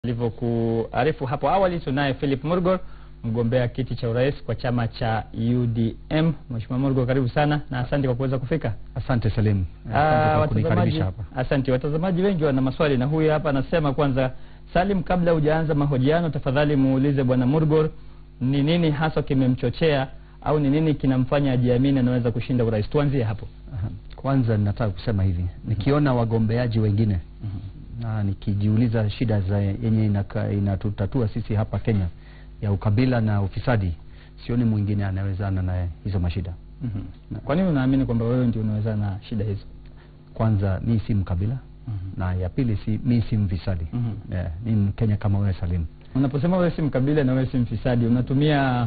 Alivyokuarifu hapo awali, tunaye Philip Murgor, mgombea kiti cha urais kwa chama cha UDM. Mheshimiwa Murgor, karibu sana na asante kwa kuweza kufika. Asante Salim, Ah, asante kwa watazamaji, kunikaribisha hapa. asante. Watazamaji wengi wana maswali na huyu hapa anasema, kwanza Salim, kabla hujaanza mahojiano, tafadhali muulize bwana Murgor ni nini hasa kimemchochea au ni nini kinamfanya ajiamini anaweza kushinda urais. Tuanzie hapo. Aha. Kwanza nataka kusema hivi, nikiona wagombeaji wengine na nikijiuliza shida za yenye inaka- inatutatua sisi hapa Kenya ya ukabila na ufisadi, sioni mwingine anawezana na hizo mashida. Mhm. Kwa nini unaamini kwamba wewe ndio unaweza na shida hizo? Kwanza mi si mkabila na ya pili si, mi si mfisadi Mhm. yeah, mi Mkenya kama wewe Salim. Unaposema wewe si mkabila na wewe si mfisadi, unatumia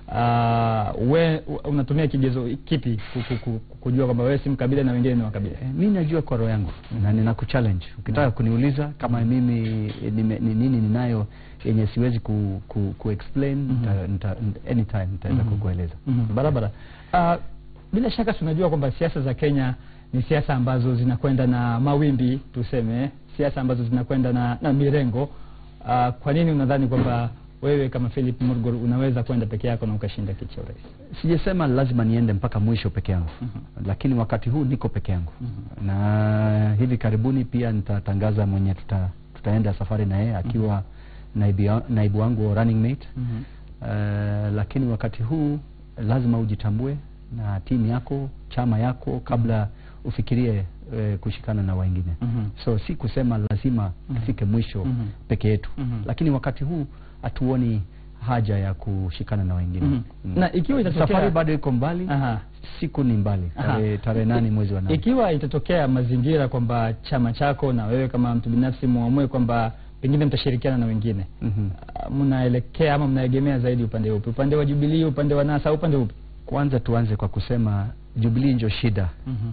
uh, we, unatumia kigezo kipi ku- ku- ku- kujua kwamba wewe si mkabila na wengine ni wakabila? Eh, mi najua kwa roho yangu na ninakuchallenge ukitaka kuniuliza kama mimi eh, nime- ni nini ninayo yenye siwezi ku, ku, ku explain nita, nita, anytime nitaweza Mhm. kukueleza Mhm, barabara. Uh, bila shaka tunajua kwamba siasa za Kenya ni siasa ambazo zinakwenda na mawimbi, tuseme siasa ambazo zinakwenda na, na mirengo. Uh, kwa nini unadhani kwamba wewe kama Philip Murgor unaweza kwenda peke yako na ukashinda kiti cha urais? sijasema lazima niende mpaka mwisho peke yangu lakini wakati huu niko peke yangu na hivi karibuni pia nitatangaza mwenye tuta, tutaenda safari na yeye akiwa naibu, ya- naibu wangu wa running mate Eh, lakini wakati huu lazima ujitambue na timu yako chama yako kabla ufikirie eh, kushikana na wengine Mhm. so si kusema lazima tufike mwisho Mhm. peke yetu Mhm. lakini wakati huu hatuoni haja ya kushikana na wengine Mhm. Mm. Na ikiwa itatokea- safari bado iko mbali Aha. siku ni mbali Aha. tarehe tarehe nane mwezi wa nane Ikiwa itatokea mazingira kwamba chama chako na wewe kama mtu binafsi muamue kwamba pengine mtashirikiana na wengine Mhm. uh, mnaelekea ama mnaegemea zaidi upande upi? Upande wa Jubilee, upande wa NASA, au upande upi? kwanza tuanze kwa kusema Jubilee ndio shida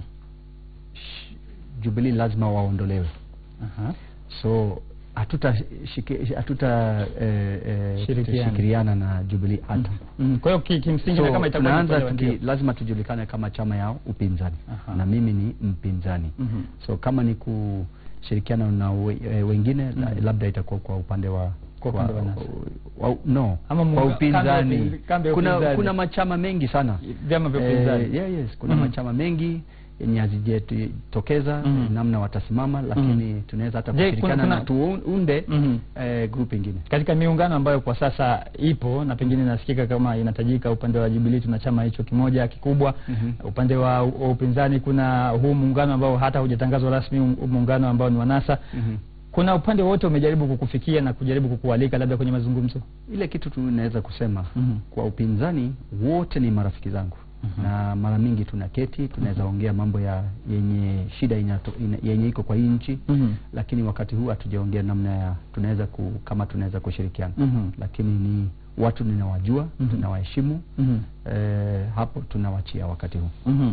Sh- Jubilee lazima waondolewe Aha. so hatuta shike- hatuta eh, eh, Shirikiana. shikiriana na Jubilee hata Mm, Kwa hiyo ki- kimsingi na so kama itakuwa ni tunaanza upande wa tuki, ndio. lazima tujulikane kama chama yao upinzani Aha. na mimi ni mpinzani Mhm. so kama ni kushirikiana na we, eh, wengine la, Mhm. labda itakuwa kwa upande wa Kwa upande wa NASA. wa, no Ama kwa muunga- kambi ya upinzani upinz- kambi ya kuna upinzani. kuna machama mengi sana vyama vya upinzani. Eh, yeah, yes kuna Mhm. machama mengi yenye hazijatokeza Mhm. namna watasimama lakini tunaweza hata Je, kuna- kushirikiana kuna- na tuunde Mhm. eh, group ingine Katika miungano ambayo kwa sasa ipo na pengine nasikika kama inatajika, upande wa Jubilee tuna chama hicho kimoja kikubwa. Mhm. Upande wa, wa upinzani kuna huu muungano ambao hata hujatangazwa rasmi, huu muungano ambao ni wa NASA. Mhm. Kuna upande wote umejaribu kukufikia na kujaribu kukualika labda kwenye mazungumzo? ile kitu tunaweza kusema Mhm. kwa upinzani wote ni marafiki zangu Mhm. na mara mingi tunaketi tunaweza ongea mambo ya yenye shida inato, ina, yenye iko kwa hii nchi Mhm. lakini wakati huu hatujaongea namna ya tunaweza ku, kama tunaweza kushirikiana Mhm. lakini ni watu ninawajua Mhm. tunawaheshimu Mhm. eh, hapo tunawachia wakati huu Mhm.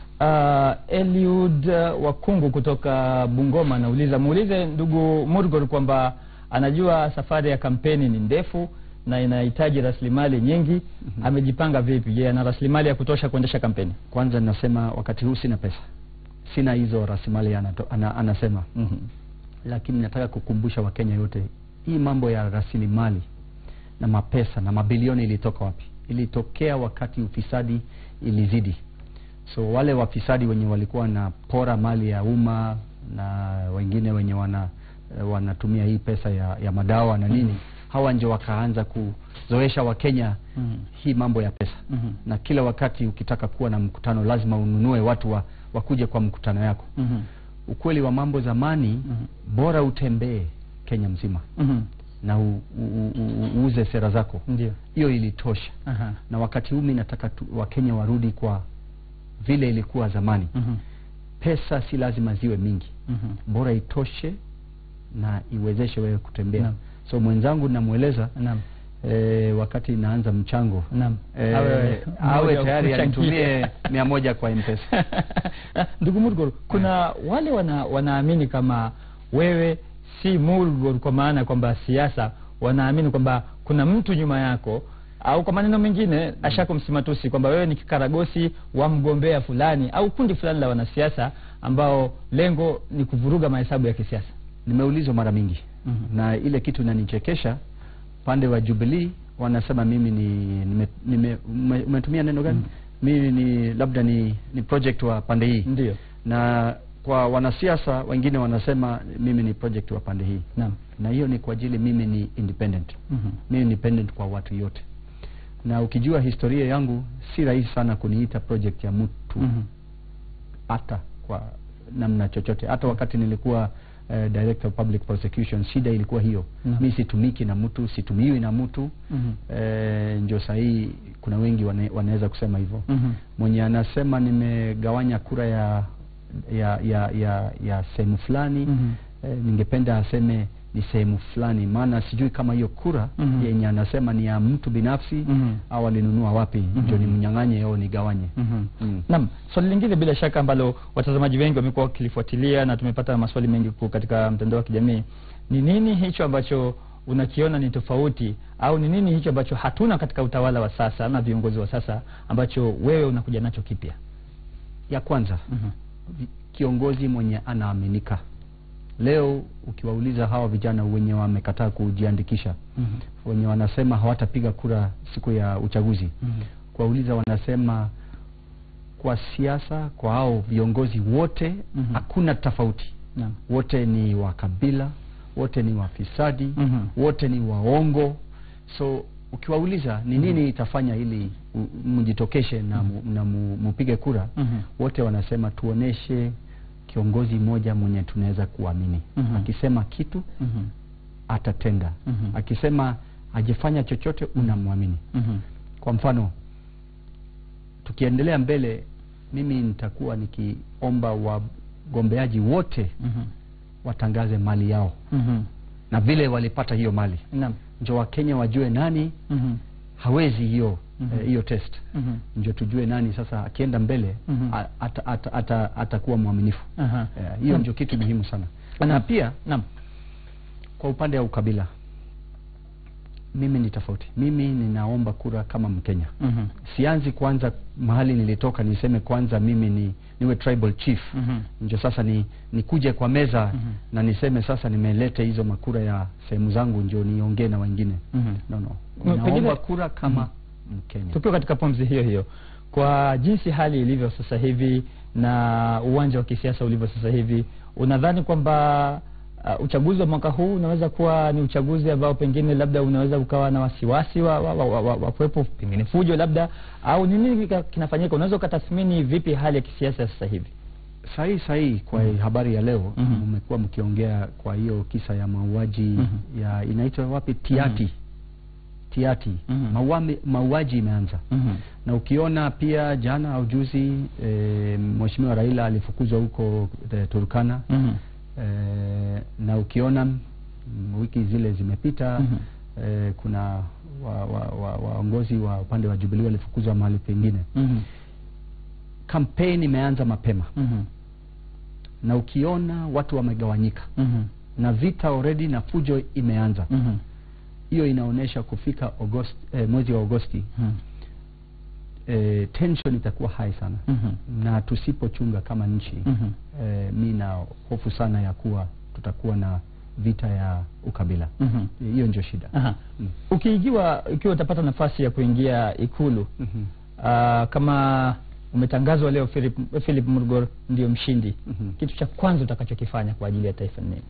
Uh, Eliud uh, Wakungu kutoka Bungoma anauliza, muulize ndugu Murgor kwamba anajua safari ya kampeni ni ndefu na inahitaji rasilimali nyingi. Amejipanga vipi? Je, ana rasilimali ya kutosha kuendesha kampeni? kwanza nasema wakati huu sina pesa sina hizo rasilimali anato, ana, anasema Mhm. lakini nataka kukumbusha wakenya yote hii mambo ya rasilimali na mapesa na mabilioni ilitoka wapi ilitokea wakati ufisadi ilizidi so wale wafisadi wenye walikuwa wanapora mali ya umma na wengine wenye wana eh, wanatumia hii pesa ya, ya madawa na nini hawa ndio wakaanza kuzoesha wakenya Mhm. hii mambo ya pesa Mhm. na kila wakati ukitaka kuwa na mkutano lazima ununue watu wa, wakuje kwa mkutano yako Mhm. ukweli wa mambo zamani Mhm. bora utembee Kenya mzima Mhm. na u, u, u, u, uuze sera zako Ndio. hiyo ilitosha Aha. na wakati huu mi nataka tu, wakenya warudi kwa vile ilikuwa zamani Mhm. pesa si lazima ziwe mingi Mhm. bora itoshe na iwezeshe wewe kutembea Naam. so mwenzangu namweleza Naam. e, wakati inaanza mchango Naam. e, Awe- awe mmoja tayari kuchangia. anitumie mia moja kwa mpesa Ndugu Murgor, kuna wale wana, wanaamini kama wewe si Murgor, kwa maana kwamba siasa, wanaamini kwamba kuna mtu nyuma yako au kwa maneno mengine ashako msimatusi kwamba wewe ni kikaragosi wa mgombea fulani au kundi fulani la wanasiasa ambao lengo ni kuvuruga mahesabu ya kisiasa. nimeulizwa mara mingi Mhm. na ile kitu inanichekesha pande wa Jubilee wanasema mimi ni nime, nime, ume- umetumia neno gani? Mhm. Mimi ni labda ni, ni project wa pande hii ndio na kwa wanasiasa wengine wanasema mimi ni project wa pande hii, naam na hiyo ni kwa ajili mimi ni independent. Mhm. Mimi ni independent kwa watu yote, na ukijua historia yangu si rahisi sana kuniita project ya mtu Mhm. hata kwa namna chochote. Hata wakati nilikuwa uh, director of public prosecution, shida ilikuwa hiyo Naam. mi situmiki na mtu, situmiwi na mtu Mhm. eh, ndio sahii kuna wengi wane, wanaweza kusema hivyo Mhm. mwenye anasema nimegawanya kura ya ya ya ya, ya sehemu fulani Mhm. eh, ningependa aseme ni sehemu fulani, maana sijui kama hiyo kura Mhm. yenye anasema ni ya mtu binafsi Mhm. au alinunua wapi, ndio Mhm. nimnyang'anye au nigawanye. Mhm. Mm. Naam, swali lingine bila shaka ambalo watazamaji wengi wamekuwa wakilifuatilia na tumepata maswali mengi ku- katika mtandao wa kijamii ni nini hicho ambacho unakiona ni tofauti au ni nini hicho ambacho hatuna katika utawala wa sasa na viongozi wa sasa ambacho wewe unakuja nacho kipya? Ya kwanza Mhm. vi- kiongozi mwenye anaaminika. Leo ukiwauliza hawa vijana wenye wamekataa kujiandikisha, Mhm. wenye wanasema hawatapiga kura siku ya uchaguzi, Mhm. kuwauliza wanasema kwa siasa, kwa hao viongozi wote Mhm. hakuna tofauti, Naam. wote ni wa kabila, wote ni wafisadi, Mhm. wote ni waongo. So ukiwauliza ni nini itafanya ili u- mjitokeshe na, mu, na mu, mupige kura Mhm. wote wanasema tuoneshe kiongozi mmoja mwenye tunaweza kuamini. Mhm. Akisema kitu Mhm. atatenda, Mhm. akisema hajafanya chochote unamwamini. Mhm. Kwa mfano, tukiendelea mbele, mimi nitakuwa nikiomba wagombeaji wote Mhm. watangaze mali yao Mhm. na vile walipata hiyo mali, Naam. ndio Wakenya wajue nani Mhm. hawezi hiyo Mhm. eh, hiyo test Mhm. ndio tujue nani sasa akienda mbele Mhm. a- ata- ata- ata- atakuwa mwaminifu. Aha. Eh, hiyo Naam. ndio kitu muhimu sana Naam. na pia Naam. kwa upande wa ukabila mimi ni tofauti mimi ninaomba kura kama mkenya Mhm. sianzi kwanza mahali nilitoka niseme kwanza mimi ni niwe tribal chief Mhm. ndio sasa ni nikuje kwa meza Mhm. na niseme sasa nimelete hizo makura ya sehemu zangu ndio niongee na wengine Mhm. no no No, naomba pengine- kura kama mkenya tukiwa katika pumzi hiyo hiyo kwa jinsi hali ilivyo sasa hivi na uwanja wa kisiasa ulivyo sasa hivi unadhani kwamba uh, uchaguzi wa mwaka huu unaweza kuwa ni uchaguzi ambao pengine labda unaweza ukawa na wasiwasi wa, wa, wa, wa, wa, wa kuwepo pengine fujo labda au ni nini kika- kinafanyika unaweza ukatathmini vipi hali ya kisiasa sasa hivi sahi sahi kwa Mhm. habari ya leo Mhm. mmekuwa mkiongea kwa hiyo kisa ya mauaji Mhm. ya inaitwa wapi tiati Mhm. tiati Mhm. Mauami- mauaji imeanza mm-hmm. na ukiona pia jana au juzi e, mheshimiwa Raila alifukuzwa huko e, Turkana mm-hmm. e, na ukiona mm, wiki zile zimepita Mhm. e, kuna waongozi wa, wa, waongozi wa upande wa Jubilee walifukuzwa mahali pengine. mm-hmm. Kampeni imeanza mapema mm-hmm. na ukiona watu wamegawanyika mm-hmm. na vita already na fujo imeanza mm-hmm. hiyo inaonyesha kufika Agosti, eh, mwezi wa Agosti mm-hmm. eh, tension itakuwa high sana mm-hmm. na tusipochunga kama nchi mm-hmm. eh, mi na hofu sana ya kuwa tutakuwa na vita ya ukabila mm-hmm. hiyo ndio shida Aha. Mm. ukiigiwa ikiwa utapata nafasi ya kuingia ikulu Mhm. uh, kama umetangazwa leo Philip, Philip Murgor ndio mshindi Mhm. kitu cha kwanza utakachokifanya kwa ajili ya taifa ni nini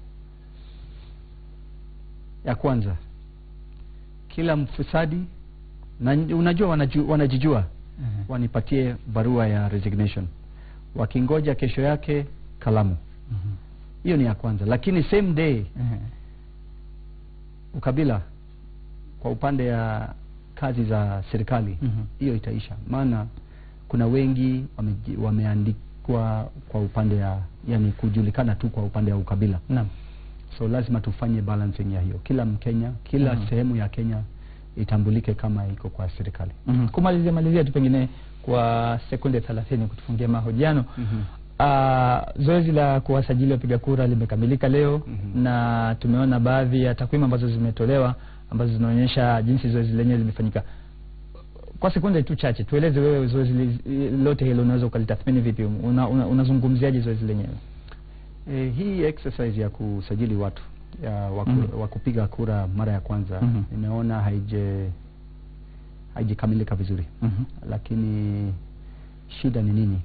ya kwanza kila mfisadi na unajua wanaju, wanajijua wanipatie barua ya resignation wakingoja kesho yake kalamu Mhm. hiyo ni ya kwanza lakini same day Mhm. ukabila kwa upande ya kazi za serikali Mhm. hiyo itaisha maana kuna wengi wameji- wameandikwa kwa upande ya yani kujulikana tu kwa upande ya ukabila Naam. so lazima tufanye balancing ya hiyo kila mkenya kila Mhm. sehemu ya kenya itambulike kama iko kwa serikali Mhm. kumalizia malizia tu pengine kwa sekunde thelathini kutufungia mahojiano Mhm. Uh, zoezi la kuwasajili wapiga kura limekamilika leo Mhm. na tumeona baadhi ya takwimu ambazo zimetolewa ambazo zinaonyesha jinsi zoezi lenyewe limefanyika. Kwa sekunde tu chache, tueleze wewe zoezi li- lote hilo unaweza ukalitathmini vipi? Una, una, unazungumziaje zoezi lenyewe? E, hii exercise ya kusajili watu ya wa, Mhm. wa kupiga kura mara ya kwanza Mhm. nimeona haije haijakamilika vizuri Mhm. lakini shida ni nini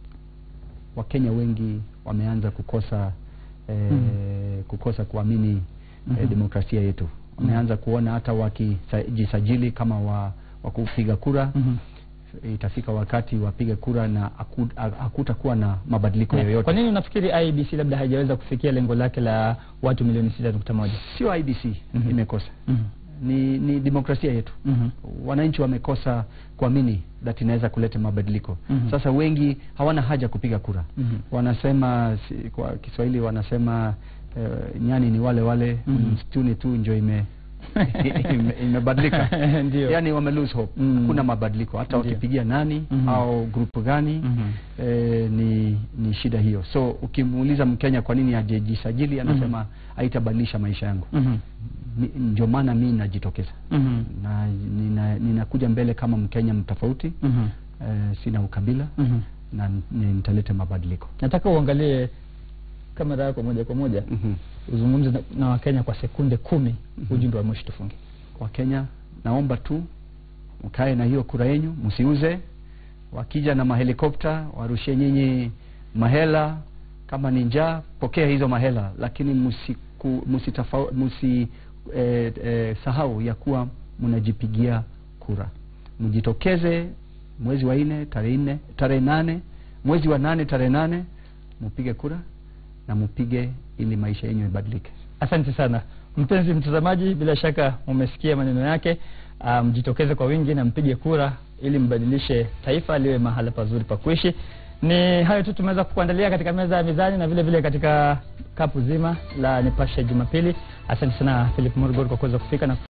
wakenya wengi wameanza kukosa eh, Mhm. kukosa kuamini eh, Mhm. demokrasia yetu wameanza kuona hata wakijisajili kama wa, wa kupiga kura Mhm. itafika wakati wapige kura na haku- ha- hakutakuwa na mabadiliko Yeah. yoyote Kwa nini unafikiri IBC labda haijaweza kufikia lengo lake la watu milioni sita nukta moja? sio IBC Mhm. imekosa Mhm. ni, ni demokrasia yetu Mhm. wananchi wamekosa kuamini that inaweza kuleta mabadiliko Mhm. sasa wengi hawana haja kupiga kura Mhm. wanasema si, kwa Kiswahili wanasema uh, nyani ni wale wale Mhm. msituni tu njo ime ime- imebadilika Ndio. yani wame lose hope Mm. hakuna mabadiliko hata Ndio. wakipigia nani Mhm. au grupu gani Mhm. eh, ni ni shida hiyo so ukimuuliza mkenya kwa nini hajajisajili anasema haitabadilisha maisha yangu Mhm. Ni- ndio maana mi najitokeza Mhm. na nina- ninakuja mbele kama mkenya mtofauti Mhm. eh, sina ukabila Mhm. na n- nitaleta mabadiliko nataka uangalie kamera yako moja kwa moja Mhm. uzungumze na, na wakenya kwa sekunde kumi Mhm. ujumbe wa mwisho tufunge wakenya naomba tu mkae na hiyo kura yenyu msiuze wakija na mahelikopta warushie nyinyi mahela kama ni njaa pokea hizo mahela lakini msiku, msitafa, msi eh, eh, sahau ya kuwa mnajipigia kura mjitokeze mwezi wa nne tarehe nne tarehe nane mwezi wa nane tarehe nane mpige kura na mpige ili maisha yenyu ibadilike asante sana mpenzi mtazamaji bila shaka umesikia maneno yake Ah, mjitokeze kwa wingi na mpige kura ili mbadilishe taifa liwe mahala pazuri pa kuishi ni hayo tu tumeweza kukuandalia katika meza ya mizani na vile vile katika kapu zima la nipashe jumapili asante sana philip morgor kwa kuweza kufika na